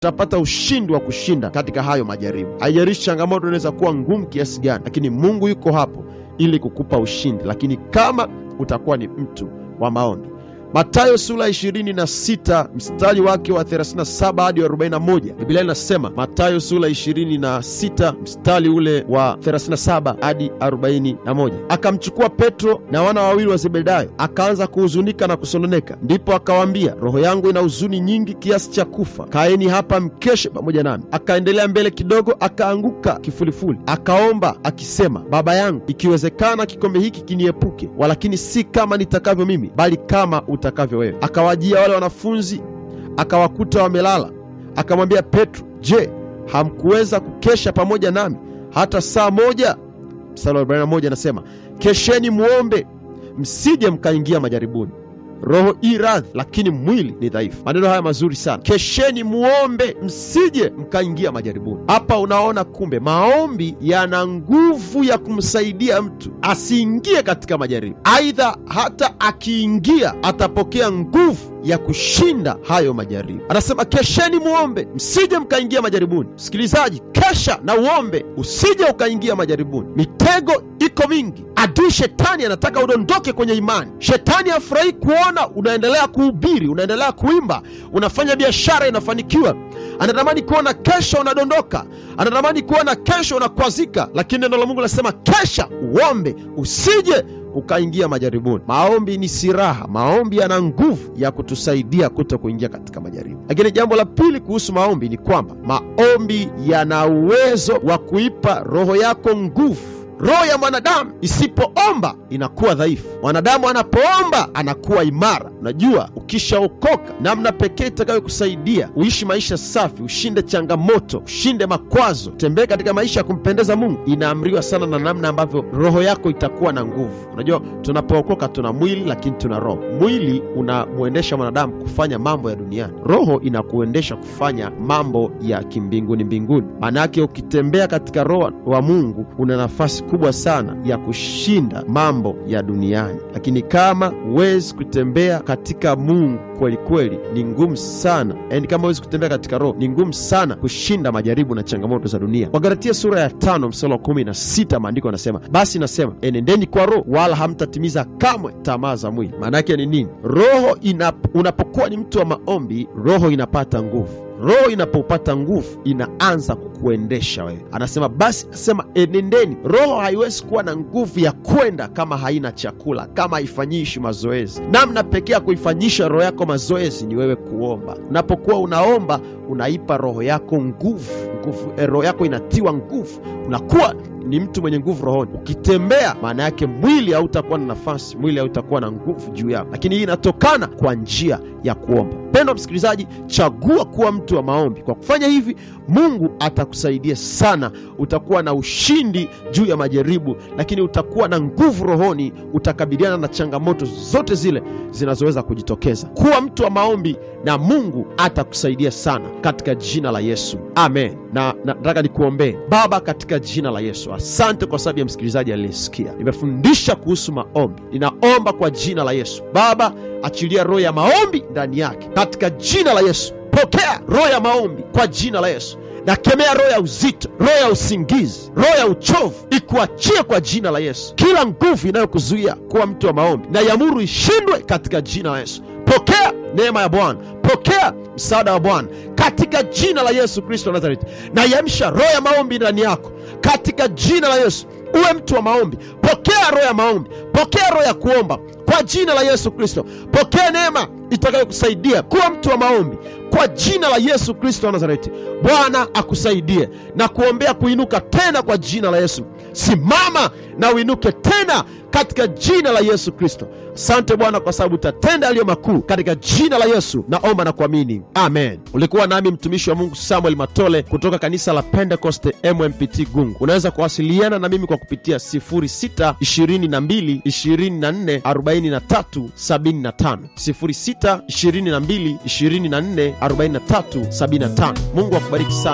utapata ushindi wa kushinda katika hayo majaribu. Haijalishi changamoto inaweza kuwa ngumu kiasi gani, lakini Mungu yuko hapo ili kukupa ushindi, lakini kama utakuwa ni mtu wa maombi. Mathayo sura 26 mstari wake wa 37 hadi 41, Biblia inasema Mathayo sura 26 mstari ule wa 37 hadi 41, akamchukua Petro na wana wawili wa Zebedayo, akaanza kuhuzunika na kusononeka. Ndipo akawaambia, roho yangu ina huzuni nyingi kiasi cha kufa, kaeni hapa mkeshe pamoja nami. Akaendelea mbele kidogo, akaanguka kifulifuli, akaomba akisema, Baba yangu, ikiwezekana kikombe hiki kiniepuke, walakini si kama nitakavyo mimi, bali kama utakavyo wewe. Akawajia wale wanafunzi akawakuta wamelala, akamwambia Petro, je, hamkuweza kukesha pamoja nami hata saa moja? Mstari wa 41 anasema kesheni muombe, msije mkaingia majaribuni. Roho i radhi, lakini mwili ni dhaifu. Maneno haya mazuri sana, kesheni muombe, msije mkaingia majaribuni. Hapa unaona kumbe maombi yana nguvu ya kumsaidia mtu asiingie katika majaribu. Aidha, hata akiingia atapokea nguvu ya kushinda hayo majaribu. Anasema kesheni muombe, msije mkaingia majaribuni. Msikilizaji, kesha na uombe, usije ukaingia majaribuni. Mitego iko mingi. Adui shetani anataka udondoke kwenye imani. Shetani hafurahi kuona unaendelea kuhubiri, unaendelea kuimba, unafanya biashara inafanikiwa. Anatamani kuona kesho unadondoka, anatamani kuona kesho unakwazika, lakini neno la Mungu linasema kesha uombe, usije ukaingia majaribuni. Maombi ni silaha. Maombi yana nguvu ya kutusaidia kuto kuingia katika majaribu. Lakini jambo la pili kuhusu maombi ni kwamba maombi yana uwezo wa kuipa roho yako nguvu. Roho ya mwanadamu isipoomba inakuwa dhaifu. Mwanadamu anapoomba anakuwa imara. Unajua, ukishaokoka, namna pekee itakayokusaidia uishi maisha safi, ushinde changamoto, ushinde makwazo, utembee katika maisha ya kumpendeza Mungu, inaamriwa sana na namna ambavyo roho yako itakuwa na nguvu. Unajua, tunapookoka tuna mwili, lakini tuna roho. Mwili unamwendesha mwanadamu kufanya mambo ya duniani, roho inakuendesha kufanya mambo ya kimbinguni mbinguni. Maana yake ukitembea katika roho wa Mungu una nafasi kubwa sana ya kushinda mambo ya duniani, lakini kama huwezi kutembea katika Mungu kweli kweli, ni ngumu sana yaani, kama huwezi kutembea katika roho, ni ngumu sana kushinda majaribu na changamoto za dunia. Wagalatia sura ya tano mstari wa kumi na sita maandiko anasema, basi nasema enendeni kwa roho, wala hamtatimiza kamwe tamaa za mwili. Maana yake ni nini? Roho inap, unapokuwa ni mtu wa maombi, roho inapata nguvu roho inapopata nguvu inaanza kukuendesha wewe. Anasema basi, asema enendeni. Roho haiwezi kuwa na nguvu ya kwenda kama haina chakula, kama haifanyishi mazoezi. Namna pekee ya kuifanyisha roho yako mazoezi ni wewe kuomba. Unapokuwa unaomba, unaipa roho yako nguvu, nguvu eh, roho yako inatiwa nguvu, unakuwa ni mtu mwenye nguvu rohoni. Ukitembea, maana yake mwili hautakuwa na nafasi, mwili hautakuwa na nguvu juu yako, lakini hii inatokana kwa njia ya kuomba. Mpendwa msikilizaji, chagua kuwa mtu wa maombi. Kwa kufanya hivi, Mungu atakusaidia sana. Utakuwa na ushindi juu ya majaribu, lakini utakuwa na nguvu rohoni, utakabiliana na changamoto zote zile zinazoweza kujitokeza. Kuwa mtu wa maombi na Mungu atakusaidia sana katika jina la Yesu, amen. Na nataka nikuombee. Baba, katika jina la Yesu, asante kwa sababu ya msikilizaji aliyesikia. Nimefundisha kuhusu maombi, ninaomba kwa jina la Yesu. Baba, achilia roho ya maombi ndani yake katika jina la Yesu. Pokea roho ya maombi kwa jina la Yesu. Nakemea roho ya uzito, roho ya usingizi, roho ya uchovu ikuachie kwa jina la Yesu. Kila nguvu inayokuzuia kuwa mtu wa maombi na yamuru ishindwe katika jina la Yesu. Pokea neema ya Bwana, pokea msaada wa Bwana katika jina la Yesu Kristo wa Nazareti. Nayamsha roho ya maombi ndani yako katika jina la Yesu. Uwe mtu wa maombi, pokea roho ya maombi, pokea roho ya kuomba kwa jina la Yesu Kristo. Pokea neema itakayokusaidia kuwa mtu wa maombi kwa jina la Yesu Kristo wa Nazareti. Bwana akusaidie na kuombea kuinuka tena kwa jina la Yesu. Simama na uinuke tena katika jina la Yesu Kristo. Asante Bwana kwa sababu utatenda yaliyo makuu katika jina la Yesu. Naomba na kuamini, amen. Ulikuwa nami mtumishi wa Mungu Samuel Matole kutoka kanisa la Pentecost MMPT Gungu. Unaweza kuwasiliana na mimi kwa kupitia 0622 24 43 75, 0622 24 43 75. Mungu akubariki sana.